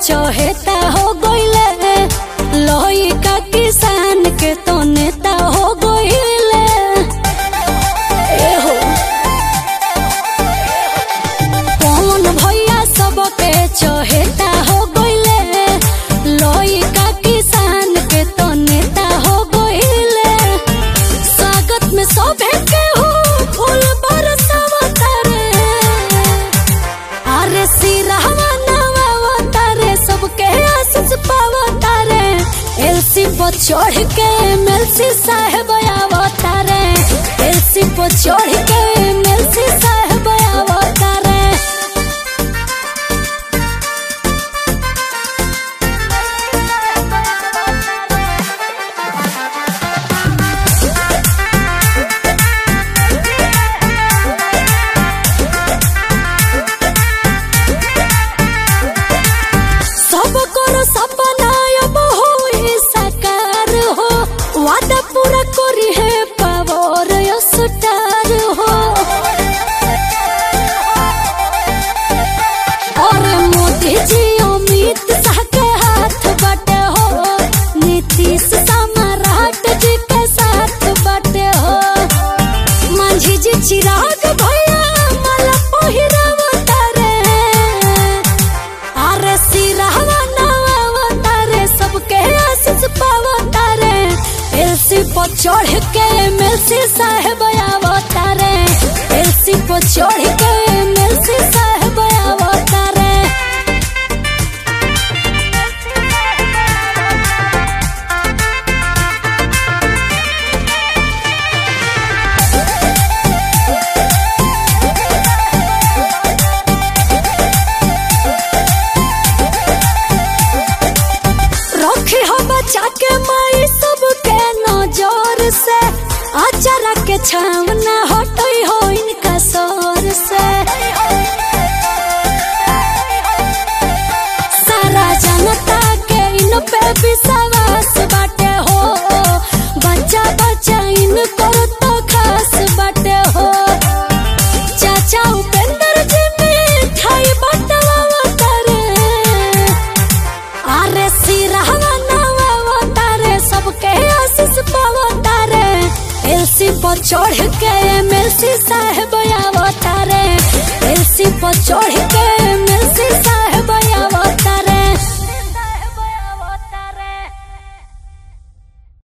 चहेता हो गइले लोही का किसान के तो नेता हो गइले ए हो कौन भैया सबके चहेता हो गइले लोही का किसान के तो नेता हो गइले स्वागत में सोभे के हो फूल बरसावता रे अरे सिरहवा नवावता रे सबके आशीष पावता रे एलसी पर चढ़ के एमएलसी साहब आवता रे एलसी पर चढ़ के एमएलसी साहब आवता रे सब करो सपना अब होई साकार हो वादा पूरा करी है पावर स्टार हो और मोदी जी अमित शाह के हाथ बटे हो नीतीश सम्राट जी के साथ बटे हो मांझी जी चिराग भैया माला पहिरावता रे अरे सिरहवा नवावता रे सबके आशीष पावता रे एलसी पर चढ़ के एमएलसी साहब आवता रे एलसी पर चढ़ के एमएलसी साहब आवता रे रखे हो बचा के माई सबके नजर से अचारा के छावना हटई हो इनका सर से सारा जनता के इन पे विश्वास बाटे हो बच्चा बच्चा इनको तो खास बाटे हो चाचा उपेंद्र जी मिठाई बटवावता रे अरे सिरहवा नवावता रे सबके आशीष पावता रे एलसी पर चढ़ के एमएलसी साहब आवता रे एलसी पर चढ़